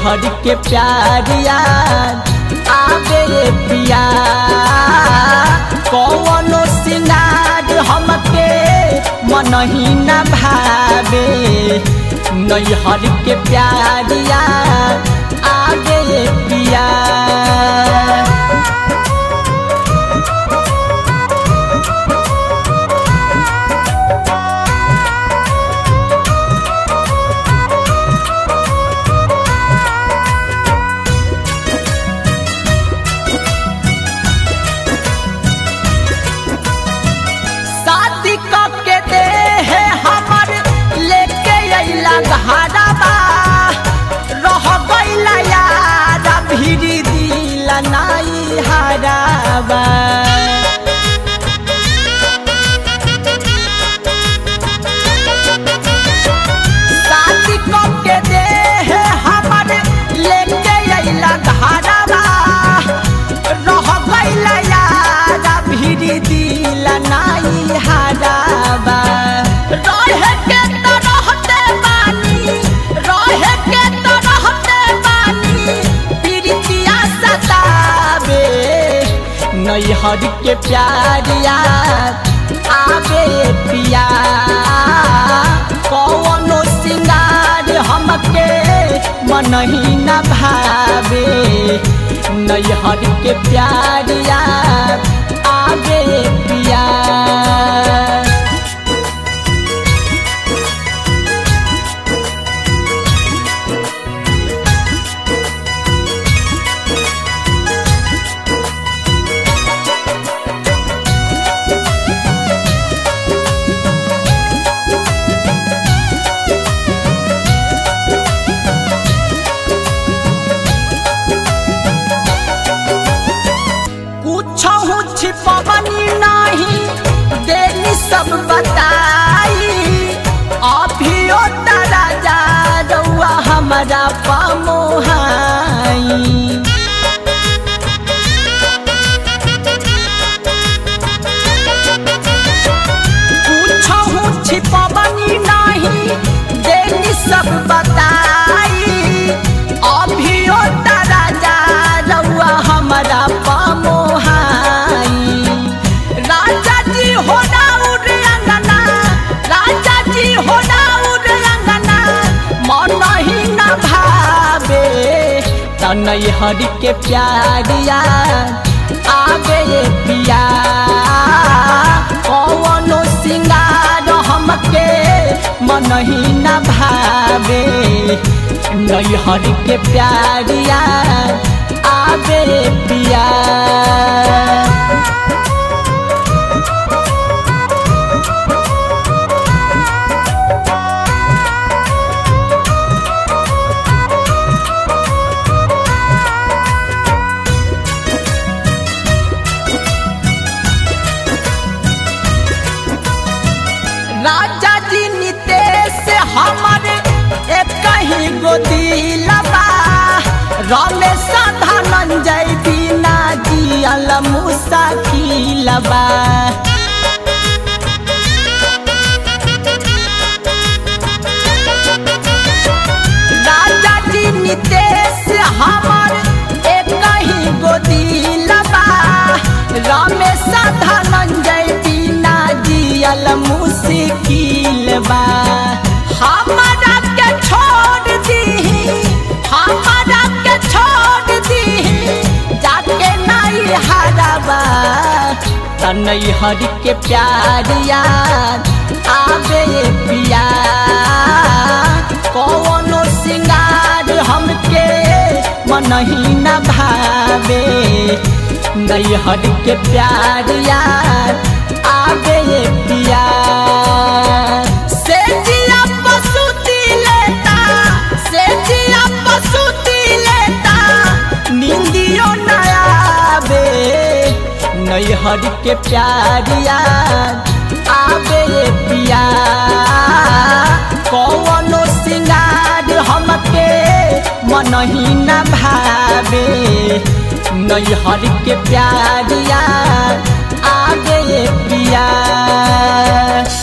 नैहर के प्यारिया आगे पिया कौनो सिंगार हमके मन ही न भावे नैहर के प्यारिया आगे पिया शादी के दे है हमर लेके अइला घरबा रह गइला यार भिरी दिल नाई हराबा शादी के दे है हमर लेके अइला घरबा रह गइला यार भिरी दिल नाई हराबा रहे के तो रहते बानी रहे के तो रहते बानी प्रीतिया सतावे नैहर के प्यारिया आगे पिया कौनो सिंगार हमके मन ही न भावे नैहर के प्यारिया आगे पिया कुछ छिपवनी नहीं देनी सब बताई अभियो तारा जा रउआ हमारा पमोहाई पूछहु छिपवनी नहीं देनी सब बताई अभियो तारा जा रउआ हमारा पमोहाई राजा जी हो राउर अंगना राजा जी हो राउर अंगना मन ही न भावे तनई हरि के प्यारिया आगे पिया कौनो सिंगार हमके मन ही न भावे नैहर के प्यारिया आगे पिया राजा जी नितेश हमर एक ही गोदी लबा रमेश धनंजय बिना जियल मुसाखिलबा राजा जी नितेश हमर एक ही गोदी लबा रमेश धनंजय बिना जियल मुश्किलबा हमारा के छोड़ दी हमारा के छोड़ दी जाके नहीं हराबा तनई हरि के प्यारिया आगे पिया कौनो सिंगार हमके मन ही न भावे नैहर के प्यारिया आगे पिया से जिया पसुती लेता से जिया पसुती लेता नींदियो न आवे नैहर के प्यारिया आवे पिया कौनो सिंगार हमके मन ही न भावे नैहर के प्यारिया आगे पिया